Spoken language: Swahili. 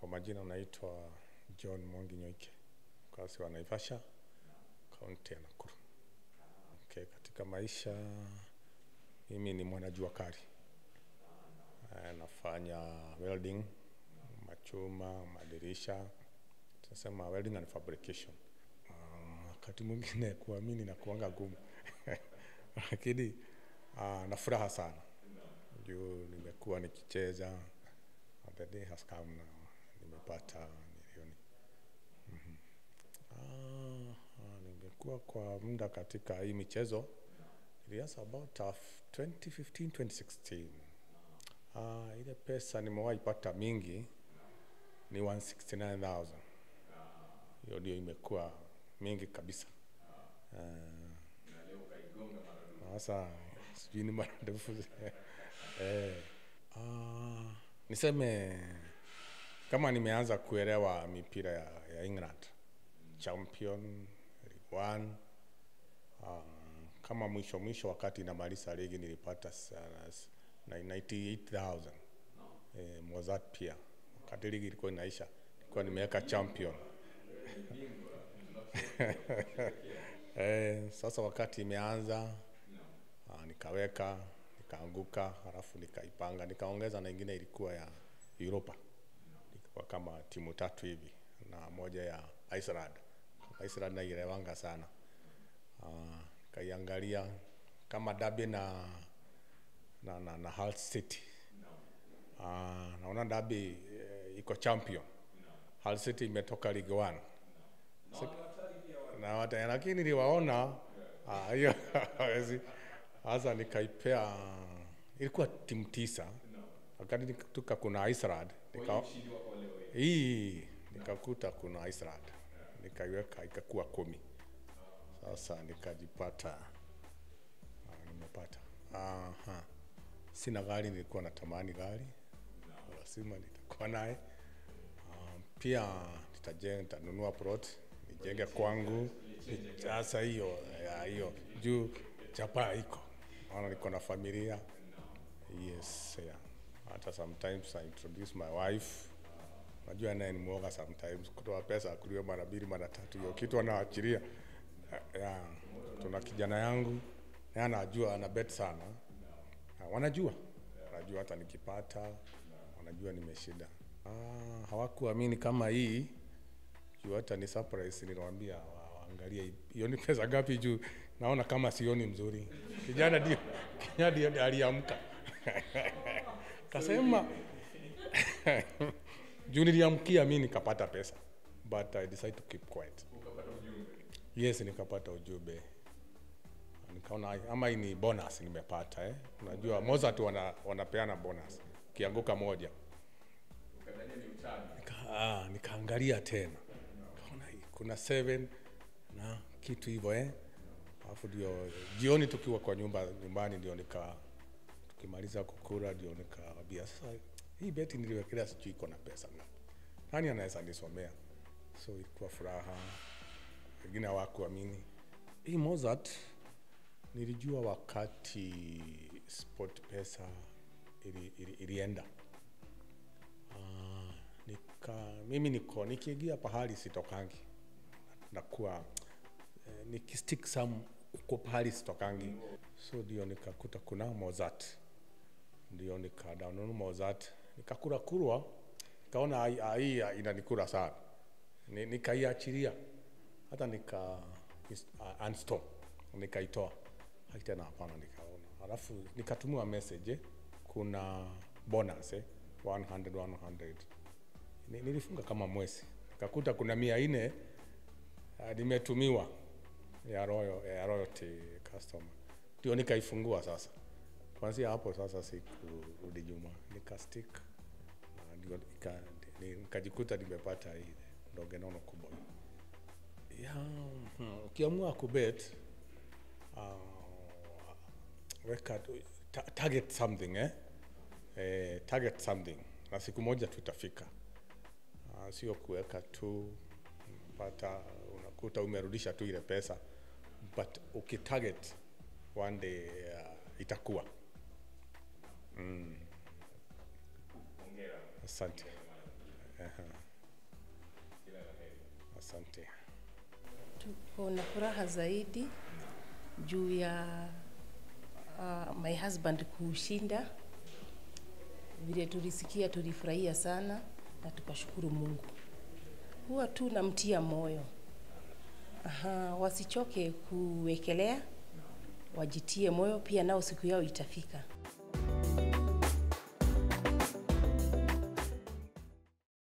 Kwa majina naitwa John Mwangi Nyoike, mkazi wa Naivasha, kaunti ya Nakuru. Okay, katika maisha mimi ni mwanajua kali. Eh, nafanya welding, machuma, madirisha, tunasema welding and fabrication. Ah, Wakati mwingine kuamini na kuanga gumu lakini ah, na furaha sana juu nimekuwa nikicheza the day has come now, nimepata milioni. Mhm. Ah, ah, nimekuwa kwa muda katika hii michezo ilianza about uh, 2015 2016. Ah, ile pesa nimewahi pata mingi ni 169,000. Hiyo ndio imekuwa mingi kabisa. Ah, sasa sijui ni mara ndefu eh, ah, niseme kama nimeanza kuelewa mipira ya, ya England champion League One ah, kama mwisho mwisho wakati namaliza ligi nilipata sana s- na 98000 eh, Mozart pia wakati ligi ilikuwa inaisha nilikuwa nimeweka champion eh, sasa wakati imeanza ah, nikaweka nikaanguka, halafu nikaipanga nikaongeza na ingine ilikuwa ya Europa, ilikuwa kama timu tatu hivi na moja ya Iceland. Iceland naielewanga sana Ah, nikaiangalia kama Derby na na, na, na Hull City. Ah, naona Derby eh, iko champion. Hull City imetoka League One na wata, lakini niliwaona ah, hiyo hawezi. Sasa nikaipea, ilikuwa timu tisa, wakati nikatuka kuna Iceland nika, hii nikakuta kuna Iceland nikaiweka ikakuwa kumi. Sasa nikajipata ah, nimepata. Aha. Sina gari, nilikuwa natamani gari, lazima nitakuwa naye. Ah, pia nitajenga, nitanunua plot nijenge kwangu. Sasa hiyo ya hiyo juu chapa iko, maana niko na familia. Yes, yeah. Hata sometimes I introduce my wife. Najua naye ni mwoga sometimes, kutoa pesa akuliwe mara mbili mara tatu, hiyo kitu anaachilia. Yeah. Tuna kijana yangu naye anajua, ana bet sana. Ah, wanajua wanajua hata nikipata wanajua nimeshinda. Ah, hawakuamini kama hii juu hata ni surprise niliwaambia wa- waangalie hiyo ni pesa ngapi juu naona kama sioni mzuri. Kijana ndio kijana ndio aliamka kasema juu niliamkia mimi nikapata pesa but I decided to keep quiet. Yes, nikapata ujumbe nikaona ai- ama hii ni bonus nimepata eh. Unajua Mozart wana, wanapeana bonus kianguka moja nika, ah, nikaangalia tena kaona hii kuna seven na kitu hivyo eh. Alafu ndio jioni tukiwa kwa nyumba nyumbani ndio nika tukimaliza kukula ndio nikawaambia sasa hii beti niliwekelea sijui iko na pesa ngapi, nani anaweza nisomea? So ilikuwa furaha, wengine hawakuamini hii Mozart nilijua wakati sport pesa ili, ili, ilienda Ah, nika, mimi niko nikiingia pahali sitokangi nakuwa eh, nikistick some uko pahali sitokangi so ndio nikakuta kuna Mozart ndio nika download Mozart nikakura kurwa nikaona hai- hai- hii inanikura sana Ni- nikaiachilia hata nika is- uh, uninstall nikaitoa Haki tena hapana nikaona alafu nikatumiwa message eh, kuna bonus eh, 100 100 Ni- nilifunga kama mwezi nikakuta kuna mia nne uh, nimetumiwa ya royal, ya royalty customer ndio nikaifungua sasa kuanzia hapo sasa sikurudi nyuma nikastick na ndio nika- ni- nikajikuta nimepata hii ndoge nono kubwa ya hmm, ukiamua kubet uh, weka tu- ta, target something eh? Eh, target something na siku moja tutafika uh, sio kuweka tu pata unakuta umerudisha tu ile pesa but ukitarget one day uh, itakuwa mm. asante Aha. Asante. Tuko na furaha zaidi juu ya uh, my husband kushinda. Vile tulisikia, tulifurahia sana na tukashukuru Mungu. Huwa tu namtia moyo Aha, wasichoke kuwekelea, wajitie moyo pia, nao siku yao itafika.